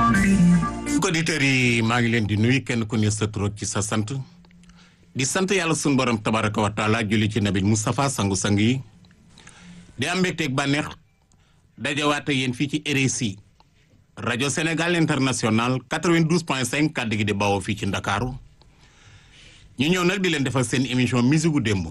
auditeurs yi maa ngi leen di nuyu kenn ku ne sa tur ci sa sant di sant yàlla sunu borom tabaraka wa taala julli ci nabi Moustapha sangu-sang yi di am mbégteeg bànneex dajawaate yéen fii ci RSI rajo Sénégal international 92 point 5 kàddu gi di bawoo fii ci Ndakaaru ñu ñëw nag di leen defal seen émission musique gu démb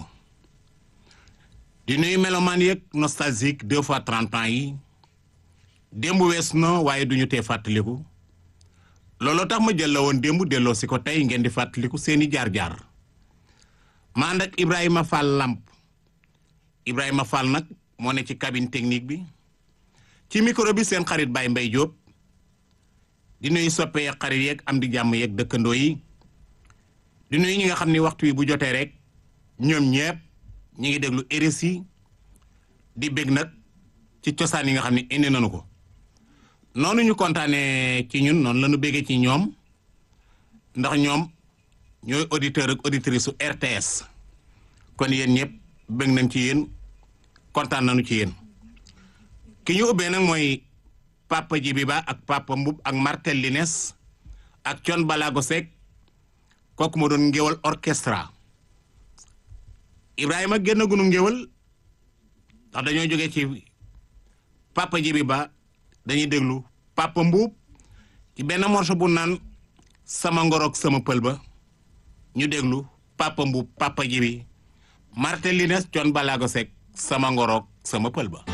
di nuyu melomaan yeeg nostalgique deux fois trente ans yi démb wees na waaye duñu tee fàttaliku looloo tax ma jël la woon démb delloo si ko tey ngeen di fàttaliku seeni jaar-jaar ma ànd ak Ibrahima Fall Lamp Ibrahima Fall nag moo ne ci cabine technique bi ci micro bi seen xarit Baye Mbaye Diop di nuyu soppe yeeg xarit yeeg am di jàmm yeeg dëkkandoo yi di nuyu ñi nga xam ni waxtu wi bu jotee rek ñoom ñepp ñi ngi déglu RSI di bég nag ci cosaan yi nga xam ne indi nañu ko noonu ñu kontaanee ci ñun noonu la ñu béggee ci ñoom ndax ñoom ñooy auditeur ak auditrice su RTS kon yéen ñëpp bég nañ ci yéen kontaan nañu ci yéen ki ñu ubbee nag mooy papa Jibi Ba ak papa Mbub ak Martel Lines ak Thione Balago Seck kooku moo doon ngéwal orchestra Ibrahima génn gunu ngéwal ndax dañoo jógee ci papa Jibi Ba dañuy déglu papa Mbuub ci benn morceau bu naan sama ngoroog sama pël ba ñu déglu papa Mbuub papa Jibi Martel Lines Thione Balago Seck sama ngoroog sama pël ba